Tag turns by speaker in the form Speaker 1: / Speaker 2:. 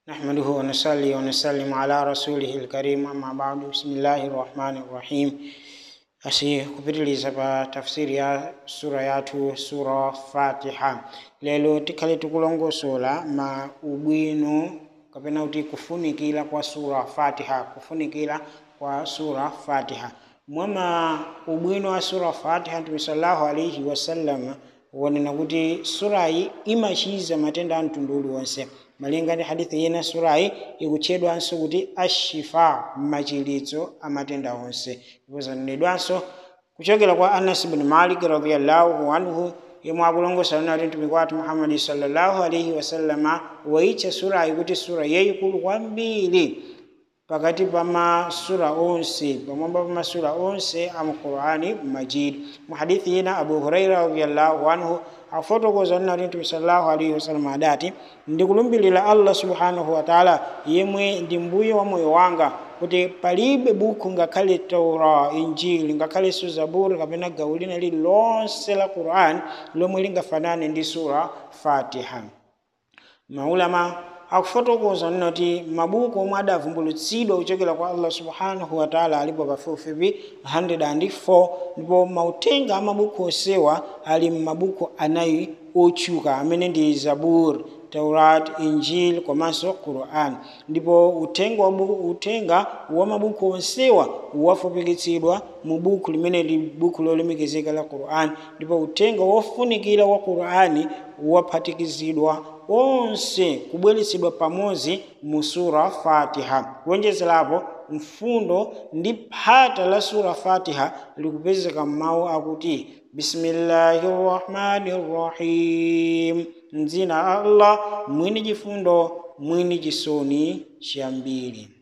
Speaker 1: نحمده ونصلي ونسلم على رسوله الكريم أما بعد بسم الله الرحمن الرحيم asi kupitiliza pa tafsiri ya sura yathu sura fatiha lero tikhale tikulongosola ma ubwino kapena kuti kufunikira kwa sura fatiha kufunikira kwa sura fatiha mwama ubwino wa sura fatiha mtume sallallahu alaihi wasallam wanena kuti surayi imachiza matenda a mtundu uliwonse malinga ndi hadithi ina surayi ikutchedwanso kuti ashifa machiritso a matenda onse ndipo zanenedwanso kuchokera kwa anas bin malik radiallahu anhu yemwe akulongosa nati mtumiki wathu muhammadi sallallahu alaihi wasallama waitcha surayi kuti sura yayikulu kwambiri pakati pa masura onse pamwamba pa masura onse a muqurani majid mu hadithi ina abu huraira radiallahu anhu afotokoza nati mtume sallallahu alaihi wasallam adati ndikulumbirira allah subhanahu wa taala yemwe ndi mbuye wa moyo wanga kuti palibe buku ngakhale taura injili ngakhalenso zaburi kapena gawo lina lililonse la quran lomwe lingafanane ndi sura fatiha maulama akufotokoza nati mabuku omwe adavumbulutsidwa kuchokera kwa allah subhanahu wa taala alipo pafupifupi 104 ndipo mautenga a mabuku onsewa ali m'mabuku anayi otchuka amene ndi zabur taurat injil komanso quran ndipo utenga wa, buku, utenga wa mabuku onsewa wafupikitsidwa mu buku limene li buku lolemekezeka la quran ndipo utenga wofunikira wa qurani waphatikizidwa onse kubweretsedwa pamodzi mu sura fatiha kuonjezerapo mfundo ndi phata la sura fatiha likupezeka m'mawu akuti bismillahi rrahmani rrahim mdzina la allah mwini chifundo mwini chisoni chiyambiri